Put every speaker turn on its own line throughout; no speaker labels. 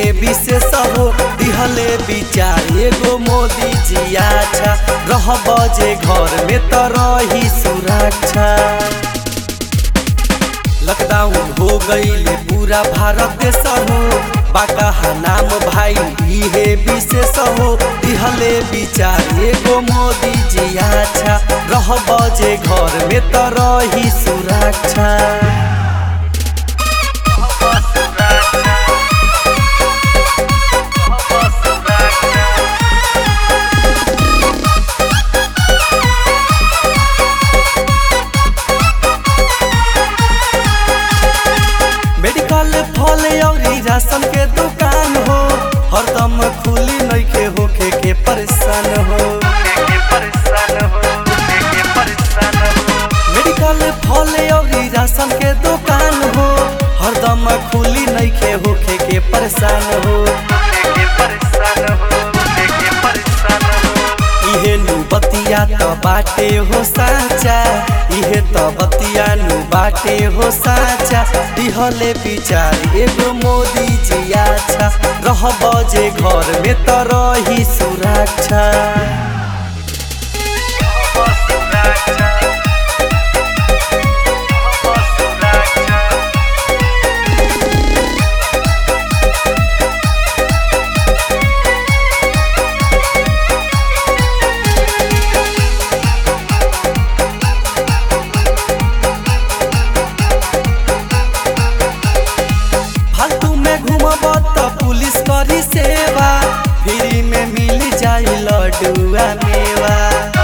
इहे विशेष हो दिहले विचार एगो मोदी जी अच्छा रह बजे घर में तो रही सुरक्षा लॉकडाउन हो गईले पूरा भारत देश हो बाका नाम भाई इहे विशेष हो दिहले विचार एगो मोदी जी अच्छा रह बजे घर में तो रही सुरक्षा मेडिकल फल अउरी राशन के दुकान हो हरदम खुली नइखे होखे के परेशान हो मेडिकल फल अउरी राशन के दुकान हो हरदम खुली नइखे होखे के परेशान हो इहे नु बतिया त बाटे हो साचा इहे त बतिया नु बाटे हो साचा दिहले विचार एगो मोदी जी अच्छा रह बजे घर में त रही सुरक्षा फालतू में घूमब त पुलिस करी सेवा फ्री में मिल जाई लडुआ मेवा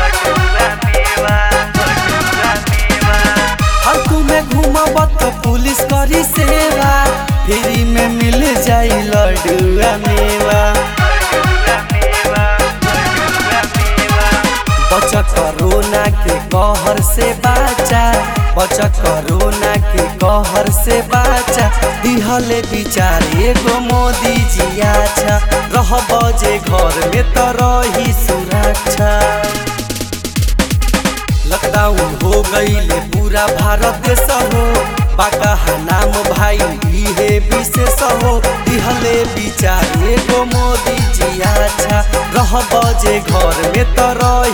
फालतू में घूमब त पुलिस करी सेवा फ्री में मिल जाई लडुआ मेवा बच कोरोना के कहर से बाचा बच कोरोना के कहर से बाचा दिहले विचार एगो मोदी जी अच्छा रह बजे घर में तो रही सुरक्षा लॉकडाउन हो गईले पूरा भारत देश हो बाका नाम भाई इहे विशेष हो दिहले विचार एगो मोदी जी अच्छा रह बजे घर में तो रही